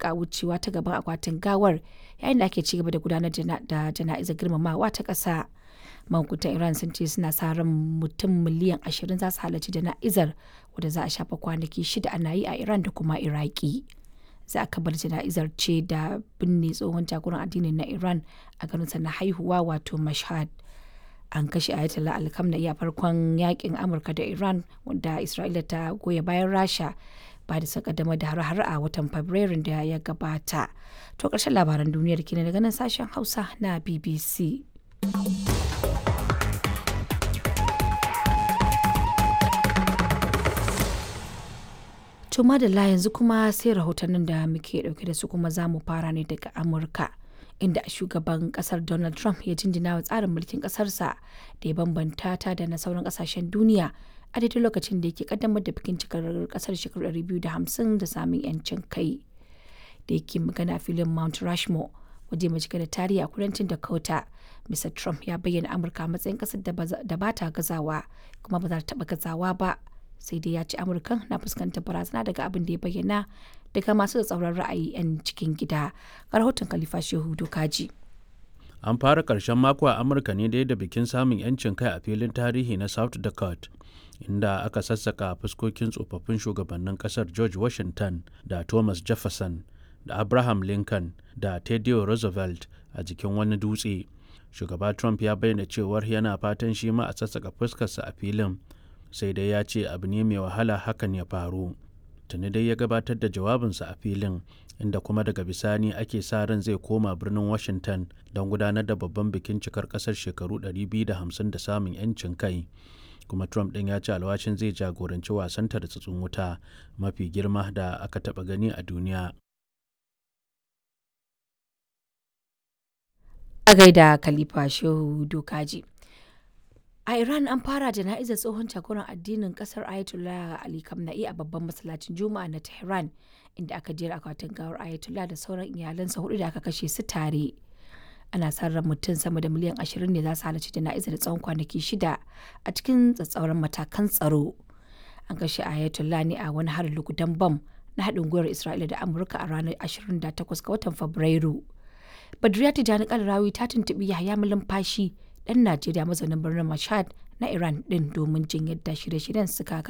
rika wucewa ta gaban akwatin gawar yayin da ake cigaba da gudanar da jana'izar girmamawa ta ƙasa. Mahukuntan Iran sun ce suna sa ran mutum miliyan ashirin za su halarci jana'izar wadda za a shafa kwanaki shida ana yi a Iran da kuma Iraki. Za a kabar jana'izar ce da binne tsohon jagoran addinin na Iran a garinsa na haihuwa wato Mashhad. An kashe Ayatollah Alkamna'i a farkon yakin Amurka da Iran wanda Isra'ila ta goya bayan Rasha ba da kaddamar da har-har a watan Fabrairun da ya gabata. To ƙarshen labaran duniyar kenan daga nan sashen Hausa na BBC. To madalla yanzu kuma sai rahotannin da muke dauke da su kuma za mu fara ne daga Amurka. Inda shugaban kasar Donald Trump ya jinjina wa tsarin mulkin kasarsa da ya bambanta ta da na sauran kasashen duniya a daidai lokacin da yake kaddamar da bikin cikar kasar shekaru 250 da samun yancin kai. Da yake magana filin Mount Rushmore waje mai cike da tarihi a kudancin Dakota. Mr. Trump ya bayyana Amurka matsayin kasar da ba ta gazawa kuma ba za ta taba gazawa ba. sai dai ya ce amurkan na fuskantar barazana daga abin da ya bayyana daga masu tsauran ra'ayi 'yan cikin gida ga rahoton khalifa shehu dokaji an fara karshen mako a amurka ne da bikin samun 'yancin kai a filin tarihi na south dakota inda aka sassaka fuskokin tsofaffin shugabannin kasar george washington da thomas jefferson da abraham lincoln da teddy roosevelt a jikin wani dutse shugaba trump ya bayyana cewar yana fatan shi ma a sassaka fuskarsa a filin sai dai ya ce abu ne mai wahala hakan ya faru tuni dai ya gabatar da jawabinsa a filin inda kuma daga bisani ake sa ran zai koma birnin washington don gudanar da babban bikin cikar kasar shekaru 250 da samun 'yancin kai kuma trump ɗin ya ce alwashin zai jagoranci wasan tartsatsin wuta mafi girma da aka taɓa gani a duniya a gaida khalifa shehu dokaji A Iran an fara jana'izar tsohon jagoran addinin kasar Ayatollah Ali Khamenei a babban masallacin Juma'a na Tehran inda aka jera akwatin gawar Ayatollah da sauran iyalansa hudu da aka kashe su tare. Ana sa ran mutum sama da miliyan ashirin ne za su halarci jana'izar tsawon kwanaki shida a cikin tsatsauran matakan tsaro. An kashe Ayatollah ne a wani harin lugudan bam na haɗin gwiwar Isra'ila da Amurka a ranar 28 ga watan Fabrairu. Badriya Tijjani Kalrawi ta tuntuɓi Yahaya Malumfashi ɗan Najeriya mazaunin birnin Mashhad na Iran ɗin domin jin yadda shirye-shiryen suka